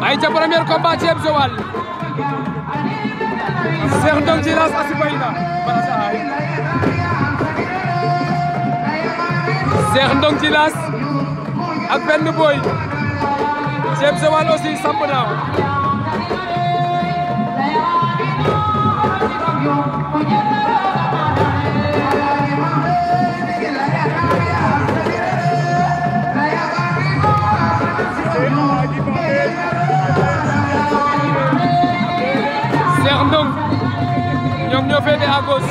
ay ca premier combat Thieb Joal Cheikh Ndong Djilass a sibayna bala sa ay Cheikh Ndong Djilass ak benn boy Thieb Joal aussi samp na Cheikh Ndong ñoom ñoo féete à gauche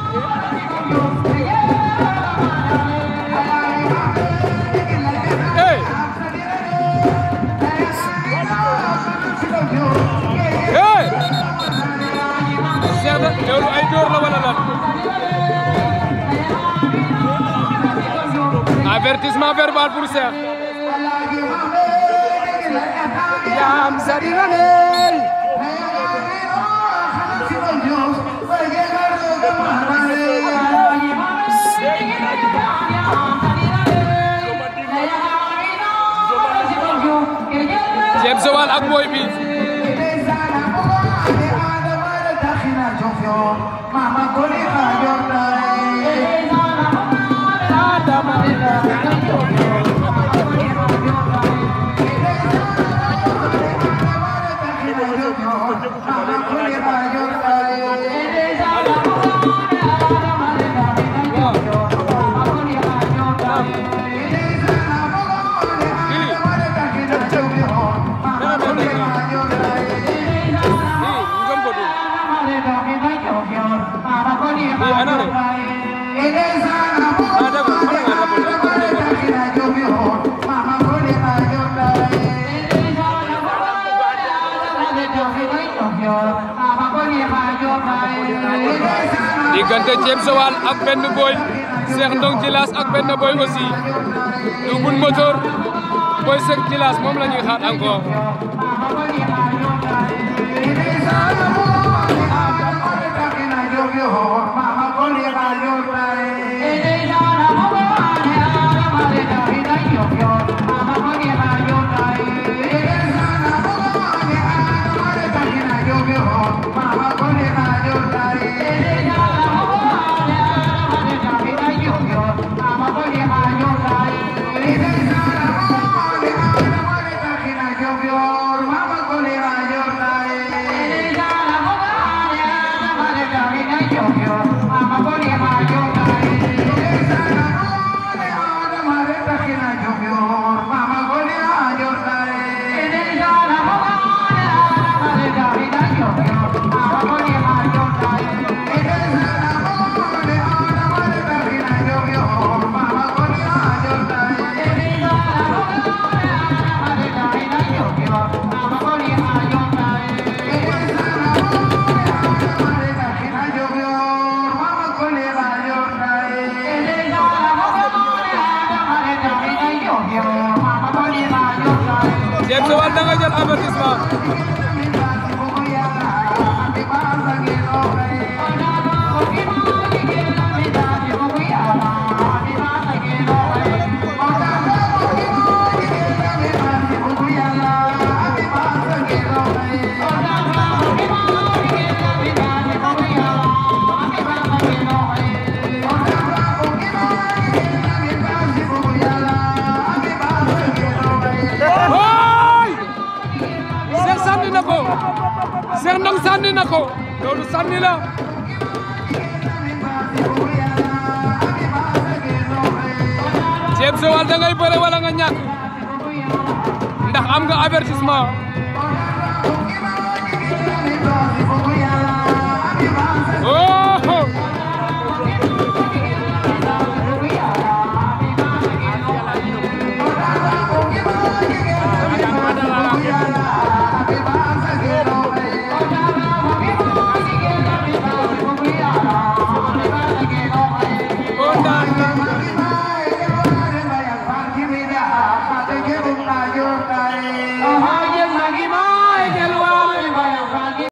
hey hey Cheikh na loolu ay door la wala lan avertissement verbal pour Cheikh Yam Sadirane Thieb Joal ak boy bi Mama Koli Jordan diggante Thieb Joal ak benn boy Cheikh Ndong Djilass ak benn boy aussi double moteur boy Cheikh Djilass moom la ñuy xaar encore Thieb Joal da nga jël avertissement Oy! Cheikh sànni na ko Cheikh Ndong sànni na ko loolu sànni la Thieb Joal da ngay bëre wala nga ñàkk ndax am nga avertissement